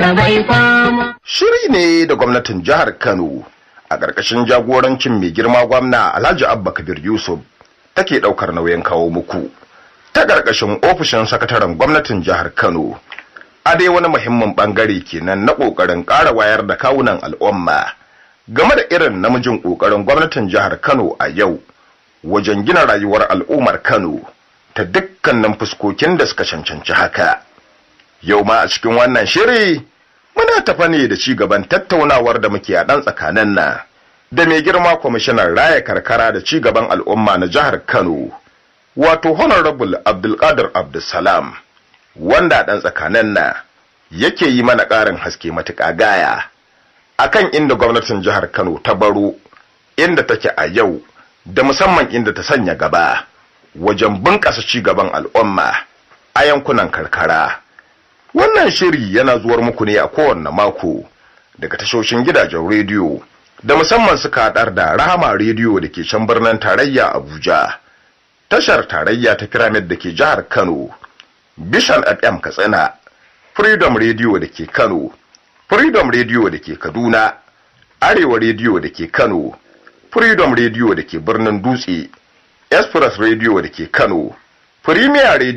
talaka bai fama. Shiri ne da gwamnatin jihar Kano a ƙarƙashin jagorancin mai girma gwamna Alhaji Abba Kabir Yusuf take ɗaukar nauyin kawo muku. Ta ƙarƙashin ofishin sakataren gwamnatin jihar Kano. A dai wani muhimmin ɓangare kenan na ƙoƙarin ƙara wayar da kawunan al'umma game da irin namijin ƙoƙarin gwamnatin jihar Kano a yau wajen gina rayuwar al'ummar Kano ta dukkanin fuskokin da suka cancanci haka. Yau ma a cikin wannan shiri muna tafa ne da ci gaban tattaunawar da muke a ɗan tsakanin na da mai girma kwamishinan raya karkara da ci gaban al'umma na jihar Kano wato honorable Abdulkadir Abdulsalam wanda ɗan tsakanin na yake yi mana ƙarin haske matuƙa gaya akan inda gwamnatin jihar Kano ta baro inda take a yau da musamman inda ta sanya gaba wajen bunƙasa ci gaban al'umma a yankunan karkara. Wannan shiri yana zuwar muku ne a kowanne mako daga tashoshin gidajen rediyo da musamman suka haɗar da Rahama rediyo da ke can birnin tarayya Abuja, tashar tarayya ta Pyramid da ke jihar Kano, Bishan FM Katsina, Freedom rediyo da ke Kano, Freedom rediyo da ke Kaduna, Arewa rediyo da ke Kano, Freedom rediyo da ke birnin Dutse, Express rediyo da ke Kano, Premier